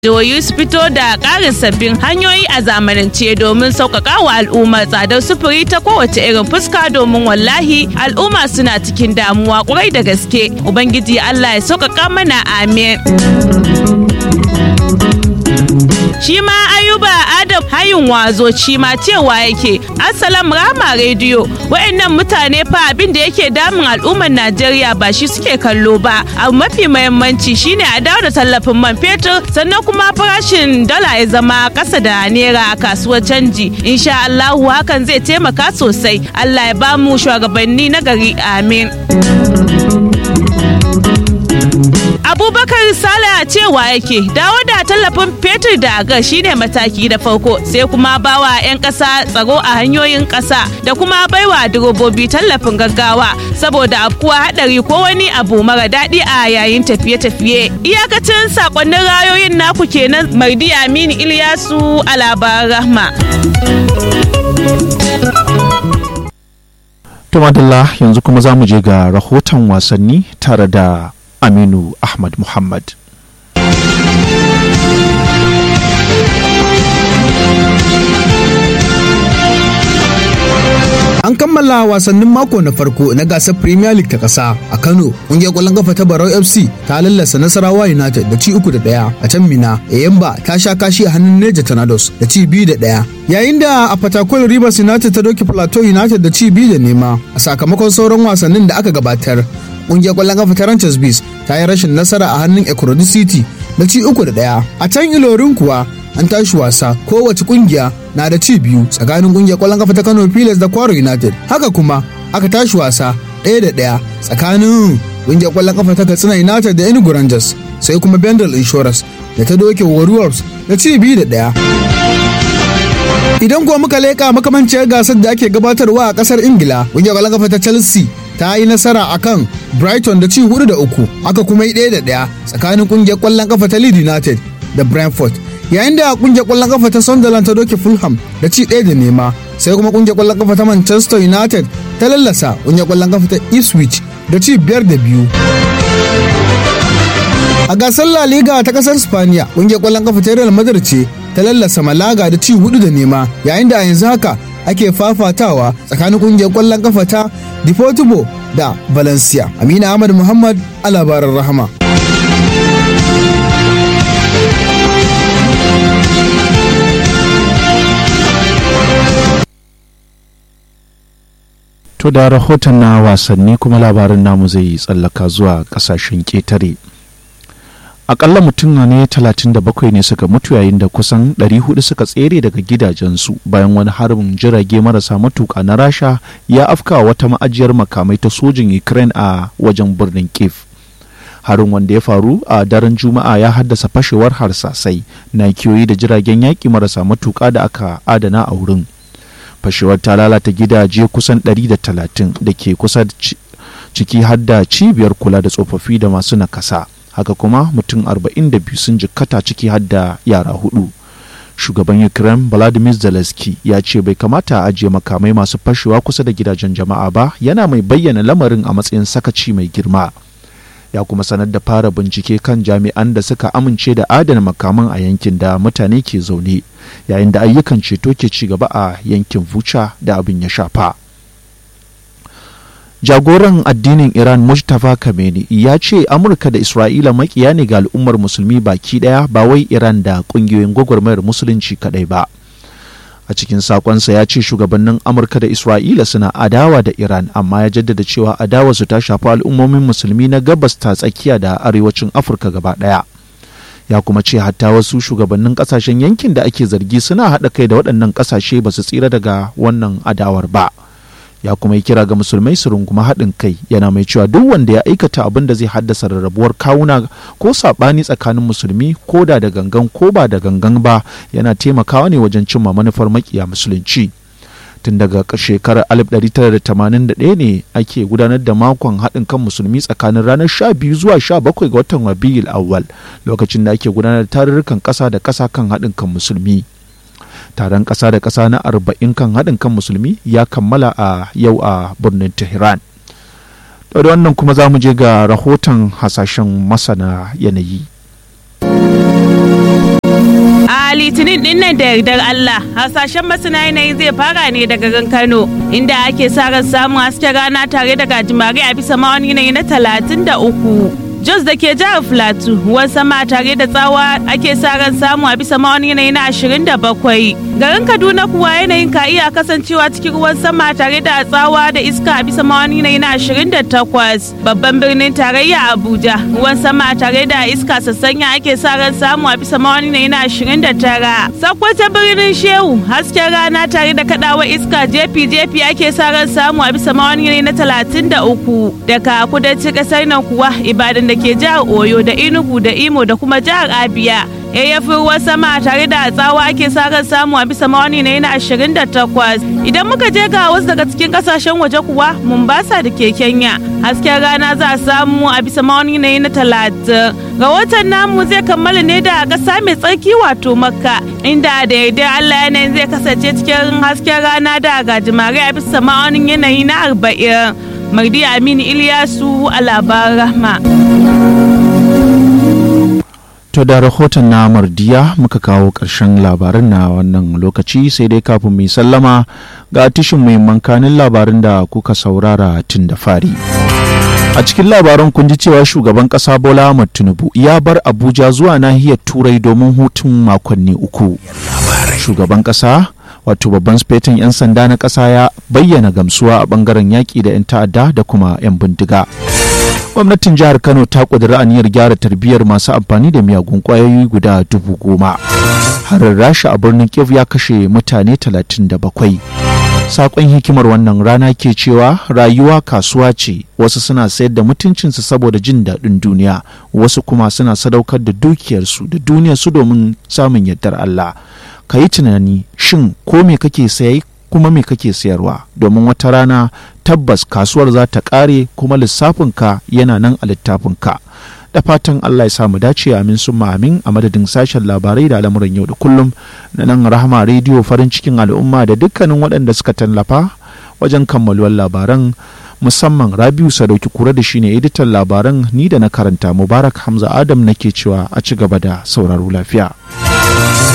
jihohi su fito da ƙarin sabbin hanyoyi a zamanance domin sauƙaƙa wa al'umma tsadar sufuri ta kowace irin fuska domin wallahi al'umma suna cikin damuwa ƙwarai da gaske ubangiji allah ya sauƙaƙa mana amin shi ma ayuba adam hayin wazo shi ma cewa yake assalam rama rediyo wayannan mutane fa abin da yake damun al'ummar najeriya ba shi suke kallo ba abu mafi mahimmanci shine a dawo da tallafin man fetur sannan kuma farashin dala ya zama kasa da naira a kasuwar canji insha allahu hakan zai taimaka sosai allah ya bamu shugabanni na gari amin abubakar sala cewa yake dawo da tallafin fetur da ga shine mataki da farko sai kuma bawa 'yan ƙasa tsaro a hanyoyin ƙasa da kuma baiwa direbobi tallafin gaggawa saboda afkuwa hadari ko wani abu mara daɗi a yayin tafiye-tafiye iyakacin sakonnin rayoyin naku kenan mardi aminu ilyasu a labaran rahma Tumadalla yanzu kuma za mu je ga rahoton wasanni tare da Aminu Ahmad Muhammad. An kammala wasannin mako na farko na gasar Premier League ta ƙasa a Kano. Ƙungiyar ƙwallon kafa ta Barau FC ta lallasa Nasarawa United da ci uku da ɗaya a can Mina. Eyimba ta sha kashi a hannun Neja Tornadoes da ci biyu da ɗaya. Yayin da a Fatakwal Rivers United ta doki Plateau United da ci biyu da nema a sakamakon sauran wasannin da aka gabatar. Ƙungiyar ƙwallon kafa ta Ranches Bees ta yi rashin nasara a hannun Ekurudi City da ci uku da ɗaya. A can Ilorin kuwa an tashi wasa kowace kungiya na da ci biyu tsakanin kungiyar kwallon kafa ta Kano Pilas da Kwaro United haka kuma aka tashi wasa ɗaya da ɗaya tsakanin kungiyar kwallon kafa ta Katsina United da Enugu Rangers sai kuma Bendel Insurance da ta doke Warriors da ci biyu da ɗaya. Idan kuwa muka leƙa makamanciyar gasar da ake gabatarwa a ƙasar Ingila, kungiyar kwallon kafa ta Chelsea ta yi nasara akan Brighton da ci hudu da uku, aka kuma yi ɗaya da ɗaya tsakanin kungiyar kwallon kafa ta Leeds United da Brentford. yayin da kungiyar kwallon kafa ta Sunderland ta doke Fulham da ci ɗaya da nema sai kuma kungiyar kwallon kafa ta Manchester United ta lallasa kungiyar kwallon kafa ta Ipswich da ci biyar da biyu. A gasar La Liga ta kasar Spaniya kungiyar kwallon kafa ta Real Madrid ce ta lallasa Malaga da ci hudu da nema yayin da a yanzu haka ake fafatawa tsakanin kungiyar kwallon kafa ta Deportivo da Valencia. Amina Ahmad Muhammad a labaran rahama. To da rahoton na wasanni kuma labarin namu zai tsallaka zuwa kasashen ƙetare. Akalla mutum ne 37 ne suka mutu yayin da kusan 400 suka tsere daga gidajensu bayan wani harbin jirage marasa matuƙa na rasha ya afka wata ma'ajiyar makamai ta sojin Ukraine a wajen birnin Kiev. harin wanda ya faru a daren juma'a ya haddasa fashewar harsasai na kiyoyi da jiragen yaƙi marasa matuƙa da aka adana a wurin. fashewar ta lalata gidaje kusan 130 da ke kusa ciki har da cibiyar kula da tsofaffi da masu nakasa haka kuma mutum 42 sun jikkata ciki har da yara hudu shugaban ukraine vladimir zelensky ya ce bai kamata a ajiye makamai masu fashewa kusa da gidajen jama'a ba yana mai bayyana lamarin a matsayin sakaci mai girma ya kuma sanar da fara bincike kan jami'an da suka amince da adana makaman a yankin da mutane ke zaune yayin da ayyukan ceto ke ci gaba a yankin vuca da abin ya shafa jagoran addinin iran mujtafa kameni ya ce amurka da isra'ila makiya ne ga al'ummar musulmi baki daya ba wai iran da kungiyoyin gwagwarmayar musulunci kadai ba a cikin sakonsa ya ce shugabannin amurka da isra'ila suna adawa da iran amma ya jaddada cewa adawarsu ta shafi al'ummomin musulmi na gabas ta tsakiya da arewacin afirka gaba daya ya kuma ce hatta wasu shugabannin kasashen yankin da ake zargi suna haɗa kai da waɗannan ƙasashe ba su tsira daga wannan adawar ba ya kuma yi kira ga musulmai su runguma haɗin kai yana mai cewa duk wanda ya aikata abin da zai haddasa rarrabuwar kawuna ko saɓani tsakanin musulmi ko da da gangan ko ba da gangan ba yana taimakawa ne wajen cimma manufar makiya musulunci tun daga shekarar 1981 ne ake gudanar da makon haɗin kan musulmi tsakanin ranar 12 zuwa 17 ga watan rabiul awwal lokacin da ake gudanar da tarurrukan ƙasa da ƙasa kan haɗin kan musulmi taron ƙasa da ƙasa na arba'in kan haɗin kan musulmi ya kammala a yau a birnin tehran da wannan kuma za mu je ga rahoton hasashen masana yanayi litinin nan da yardar Allah hasashen masana yanayi zai fara ne daga garin Kano inda ake sa ran samun hasken rana tare da gajimare a bisa ma'aunin yanayi na talatin da uku. Jos da ke jihar Filato ruwan sama tare da tsawa ake sa ran samu a bisa ma'aunin yanayi na ashirin da bakwai. Garin Kaduna kuwa yanayin ka iya kasancewa cikin ruwan sama tare da tsawa da iska a bisa ma'aunin yanayi na ashirin da takwas. Babban birnin tarayya Abuja ruwan sama tare da iska sassanya ake sa ran samu a bisa ma'aunin yanayi na ashirin da tara. Sakwata birnin Shehu hasken rana tare da kaɗawa iska jefi-jefi ake sa ran samu a bisa ma'aunin yanayi na talatin da uku. Daga kudancin ƙasar nan kuwa Ibadan da ke jihar Oyo da Enugu da Imo da kuma jihar Abia. yayyafin ruwan sama tare da tsawa ake sa ran samu a bisa mawani na yana ashirin da takwas idan muka je ga wasu daga cikin kasashen waje kuwa Mombasa da ke Kenya hasken rana za a samu a bisa mawani na yana talatin rahoton namu zai kammala ne da ƙasa mai tsarki wato makka inda da yardar Allah yanayin zai kasance cikin hasken rana da gajimare a bisa ma'aunin yanayi na arba'in Mardi Aminu Iliyasu a labaran rahma. To da rahoton na mardiya muka kawo ƙarshen labarin na wannan lokaci sai dai kafin mai sallama ga tishin muhimman kanin labarin da kuka saurara tun da fari. A cikin labaran kun ji cewa shugaban ƙasa Bola Ahmad Tinubu ya bar Abuja zuwa nahiyar Turai domin hutun makonni uku. Shugaban ƙasa wato babban sufetin 'yan sanda na ƙasa ya bayyana gamsuwa a ɓangaren yaƙi da 'yan ta'adda da kuma 'yan bindiga. gwamnatin jihar kano ta ƙudiri aniyar gyara tarbiyyar masu amfani da miyagun ƙwayoyi guda dubu goma harin rasha a birnin kiev ya kashe mutane talatin da bakwai saƙon hikimar wannan rana ke cewa rayuwa kasuwa ce wasu suna sayar da mutuncinsu saboda jin daɗin duniya wasu kuma suna sadaukar da dukiyarsu da duniyarsu domin samun yardar allah ka yi tunani shin ko me kake sayi kuma me kake sayarwa domin wata rana tabbas kasuwar za ta ƙare kuma lissafinka yana nan a littafinka da fatan Allah ya samu dace amin sun amin a madadin sashen labarai da al'amuran yau da kullum na nan rahama rediyo farin cikin al'umma da dukkanin waɗanda suka tallafa wajen kammaluwar labaran musamman rabiu sadauki kura da shine editan labaran ni da na karanta mubarak hamza adam nake cewa a ci gaba da sauraro lafiya.